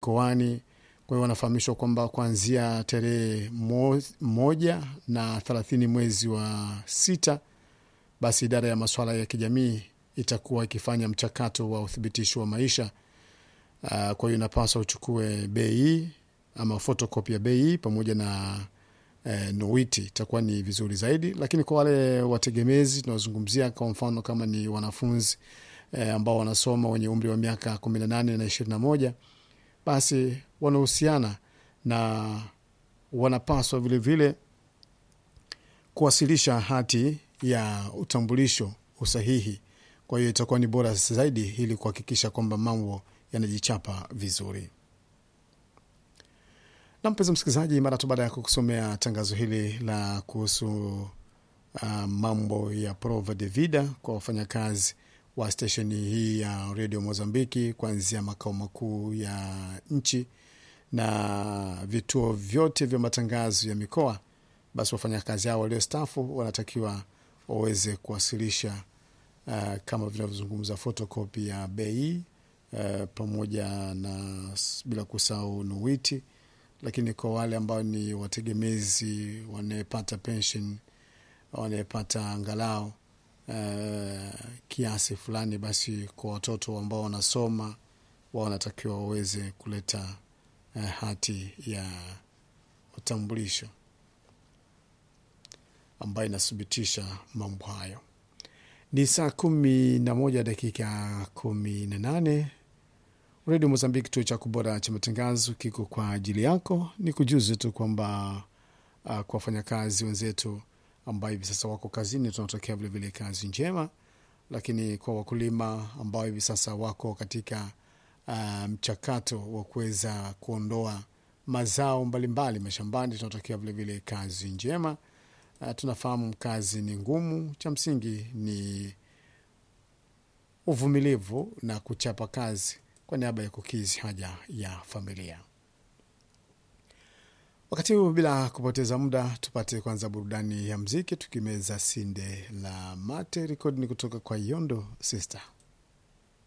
mikoani. Kwa hiyo wanafahamishwa kwamba kuanzia tarehe mo, moja na thelathini mwezi wa sita, basi idara ya masuala ya kijamii itakuwa ikifanya mchakato wa uthibitisho wa maisha. Uh, kwa hiyo inapaswa uchukue bei ama fotokopi ya bei pamoja na eh, nowiti itakuwa ni vizuri zaidi, lakini kwa wale wategemezi tunazungumzia, kwa mfano kama ni wanafunzi eh, ambao wanasoma wenye umri wa miaka kumi na nane na ishirini na moja basi wanahusiana na wanapaswa vilevile kuwasilisha hati ya utambulisho usahihi. Kwa hiyo itakuwa ni bora zaidi ili kuhakikisha kwamba mambo yanajichapa vizuri. Na mpenzi msikilizaji, mara tu baada ya kukusomea tangazo hili la kuhusu uh, mambo ya prova de vida kwa wafanyakazi wa stesheni hii ya redio Mozambiki kuanzia makao makuu ya nchi na vituo vyote vya matangazo ya mikoa, basi wafanyakazi hao waliostafu wanatakiwa waweze kuwasilisha uh, kama vinavyozungumza fotokopi ya bei uh, pamoja na bila kusahau nuwiti lakini kwa wale ambao ni wategemezi wanayepata pension wanayepata angalau uh, kiasi fulani, basi kwa watoto ambao wanasoma wao wanatakiwa waweze kuleta uh, hati ya utambulisho ambayo inathibitisha mambo hayo. Ni saa kumi na moja dakika kumi na nane. Redio Mozambiki, kituo cha kubora cha matangazo, kiko kwa ajili yako. Ni kujuzi tu kwamba uh, kwa wafanyakazi wenzetu ambao hivi sasa wako kazini, tunatokea vilevile kazi njema, lakini kwa wakulima ambao hivi sasa wako katika uh, mchakato wa kuweza kuondoa mazao mbalimbali mashambani, tunatokea vilevile kazi njema. Uh, tunafahamu kazi ni ngumu, cha msingi ni uvumilivu na kuchapa kazi kwa niaba ya kukizi haja ya familia. Wakati huu bila kupoteza muda, tupate kwanza burudani ya mziki tukimeza sinde la mate. Rekodi ni kutoka kwa Yondo Sister.